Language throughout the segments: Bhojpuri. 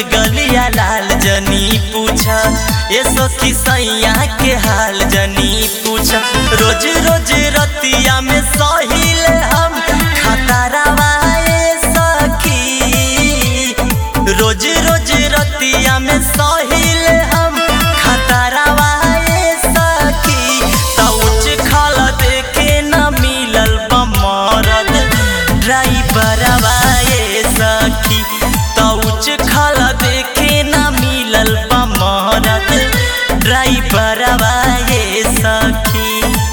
गलिया लाल जनी पूछा ये सखी सैया के हाल जनी पूछा रोज रोज रतिया में सहिल हम खतरावा ए सखी रोज रोज रतिया में सहिल हम खतरावा ए सखी तउच खल देखे न मिलल बमरद ड्राइवरवा ए सखी तउच खल देखे न मिलल बमरद ड्राइवरवा ए सखी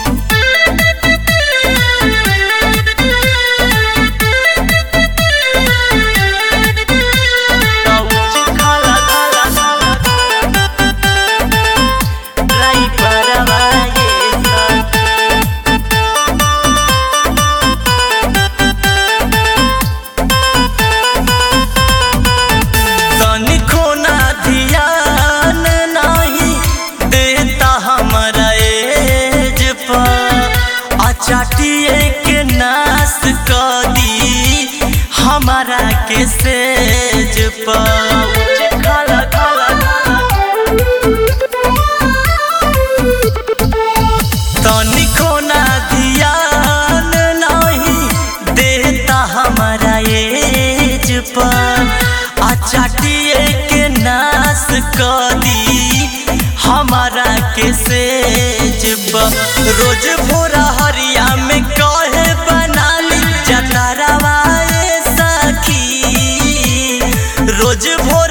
तउच खल ड्राइवरवा ए सखी तनिको ना ध्यान नाही देता हमरा एज पर अचाटिए के नाश क दी हमारा के सेज पर खला खला तनिको ना ध्यान नहीं देता हमारा एज पर अचाटिए के नाश क दी हमारा के सेज पर रोज भोरा हरिया में कहे बनाली जतरवा ए सखी रोज भोर